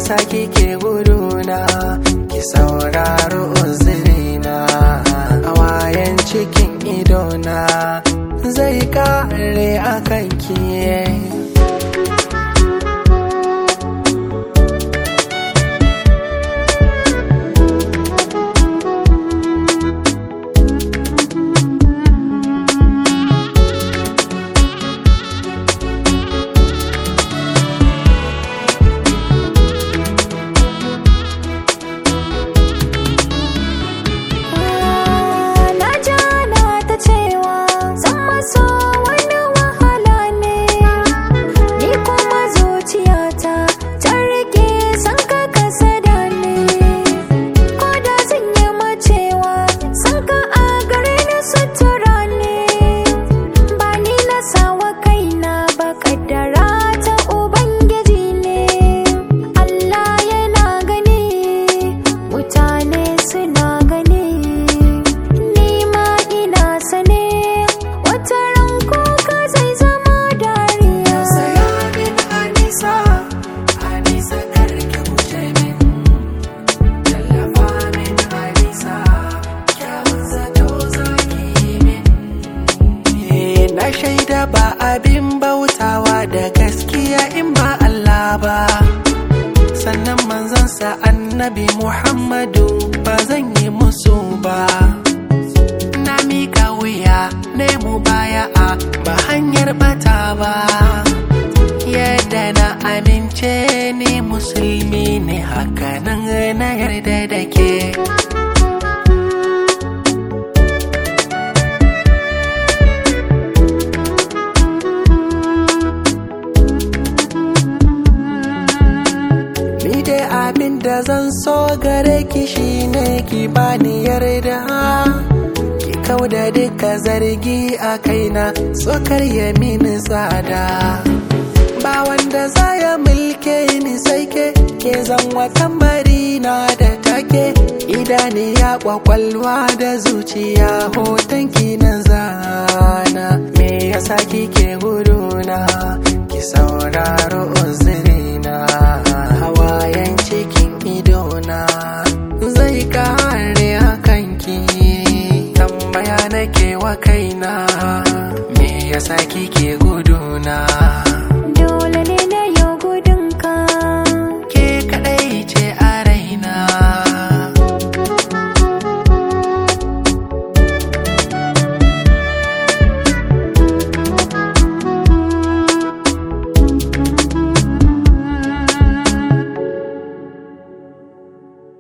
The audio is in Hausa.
yasa kike guduna ki sauraro uzurina hawayen cikin idona zai kare a kanki Na jana ta cewa zan maso wani wahala ne Ni kuma zuciyata ta rike san ka kasada ne Ko da zan yi macewa san ka a gare ni sutura ne Ba ni na sawa kaina ba kaddara ta Ubangiji ne Allah yana gani mutane suna gani ni ma ina sane wata ran kuka zai zama dariya Saya min Anisa, Anisa karki guje min. Tallafa min Anisa, kyawun zato zaki yi min. Eh, Na shaida ba abin bautawa da gaskiya in ba Allah ba. Sannan manzansa annabi Muhammadu ba zan yi musu ba. Na miƙa wuya, ne mu baya a ba hanyar bata ba. Yadda na amince ni musulmi ne hakanan na yarda da ke. Ni dai abin da zan so gare ki shine ki bani yarda. Ki kauda duka zargi a kaina tsokar ya mini tsada. Ba wanda za ya mulke ni sai ke ke zan watan na da take idaniya kwakwalwa da zuciya hoton ki na zana. Me yasa kike guduna ki sauraro uzurina hawayen cikin idona zai kare a kanki tambaya nake wa kaina me yasa kike guduna